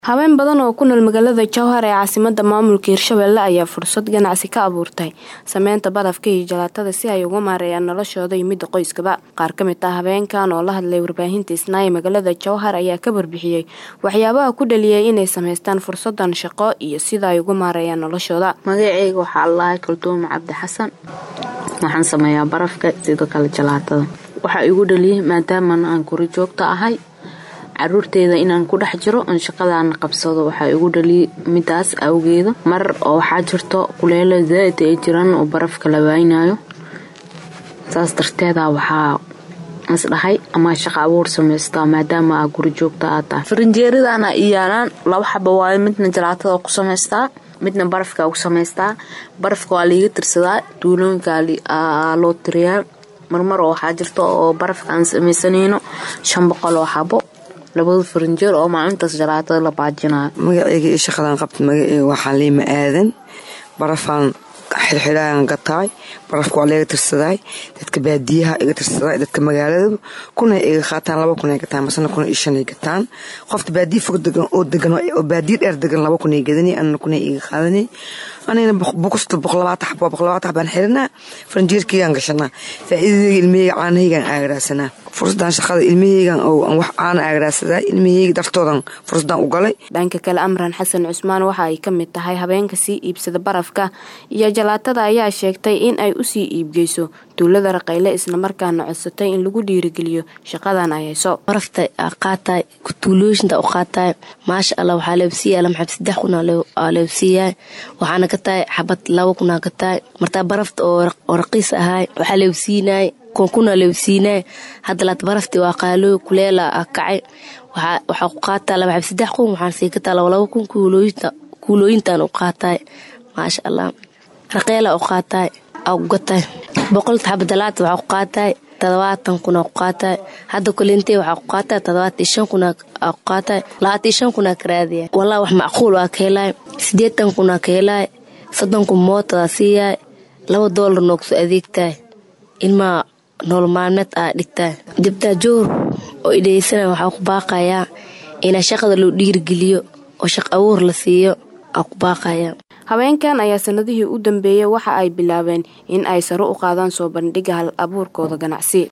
Haween badan oo ku nool magaalada Jowhar ee caasimadda maamulka Hirshabelle ayaa fursad ganacsi ka abuurtay sameynta barafka iyo jalaatada si ay uga maareeyaan noloshooda iyo midda qoyskaba. Qaar ka mid ah haweenkan oo la hadlay warbaahinta Isnaa ee magaalada Jowhar ayaa ka warbixiyey waxyaabaha ku dhaliyay inay sameystaan fursadan shaqo iyo sida ay uga maareeyaan noloshooda. magaceyga waxaa allahay kaltuumo cabdi xasan waxaan sameeyaa barafka sidoo kale jalaatada waxaa igu dhaliyay maadaama aan guri joogto ahay caruurteeda inaan ku dhex jiro oon shaqadaana qabsado waxaa igu dhaliyay midaas awgeeda mar oo waxaa jirto kuleelo zaaid ay jiraan oo barafka la waaynayo saas darteeda waxaa isdhahay ama shaqa abuur samaystaa maadaama aa guri joogta aa tahay farinjeeradana iyaalaan laba xaba waayo midna jalaatada ku samaystaa midna barafka ku samaystaa barafka waa liiga tirsadaa duulooyinka loo tiriyaa marmar oo waxaa jirta oo barafka aan samaysanayno shan boqol oo xabo labada farinjeer oo maalintaas jalaatada la baajinayo magaceyga iyo shaqadaan qabta magaceyga waxaa liima aadan barafaan xirxiraan gataay barafka waa laga tirsadaay dadka baadiyaha iga tirsadaay dadka magaalada kuna iga qaataan laba kun ay gataan masana kun iyo shan ay gataan qofta baadiya fog degan oo degan oo baadiya dheer degan laba kun ay gadanay anana kun ay iga qaadanay anigana boqosta boqol labaatan xabo boqol labaatan xabaan xiranaa faranjeerkaygaan gashanaa faa'iidadayga ilmahayga caanahaygaan aagaraasanaa fursadan shaqada ilmahaygan oo aan wax caana aagaraasadaa ilmahayga dartoodan fursadan u galay dhanka kale amran xasan cusmaan waxa ay ka mid tahay habeenka sii iibsada barafka iyo jalaatada ayaa sheegtay in ay usii iibgeyso duulada raqayle islamarkaana codsatay in lagu dhiirigeliyo shaqadan ay hayso barafta qaataay tuulooyinta u qaataay maasha allah waxaa leebsiiya lama xab saddex kun aa leebsiiyaa waxaana ka tahay xabad laba kunaa ka tahay martaa barafta oo raqiis ahaay waxaa leebsiinaay kunkuna leebsiinaay hadda laat barafti waa qaalooy kuleela a kacay waxaa ku qaataa laba xab saddex kun waxaan sii kataa laba laba kun kuulooyintan u qaataay maasha allah raqeela u qaataay aa ku gataay boqolta xaba dalaata waxaa ku qaataay todobaatan kunaa ku qaataay hadda kolintey waxaa ku qaataay todobaatan shan kunaa aa ku qaataay labaatan shan kunaa ka raadiya wallah wax macquul waa ka helaay siddeetan kunaa ka helaay soddon kun mootadaa siiyaay laba doolar noogso adeegtaay ilmaa nool maalmeed aa dhigtaay dibtaa joor oo idheysana waxaa ku baaqayaa inaa shaqada loo dhiirigeliyo oo shaq abuur la siiyo aa ku baaqaya haweenkan ayaa sanadihii u dambeeyey waxa ay bilaabeen in ay sare u qaadaan soo bandhiga hal abuurkooda ganacsi